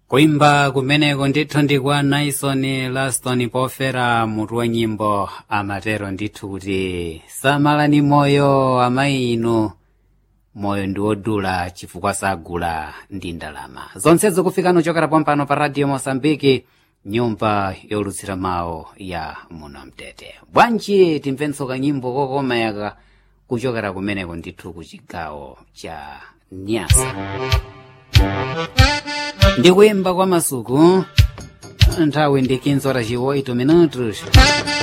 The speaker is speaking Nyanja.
kuimba kumeneko ndithu ndi kwa naison laston pofera mutu wa nyimbo amatero ndithu kuti samalani moyo amayi inu moyo ndi wodula chifukwa sagula ndi ndalama zonsezo kufikano chokera pompano pa radio mosambiki nyumba yolutsira mawu ya muno mtete bwanji timvenso kanyimbo kokomayaka kuchokera kumeneko ndithu ku chigawo cha nyasa ndikuyimba kwa masuku nthawi ndi 15 horas e 8 minutos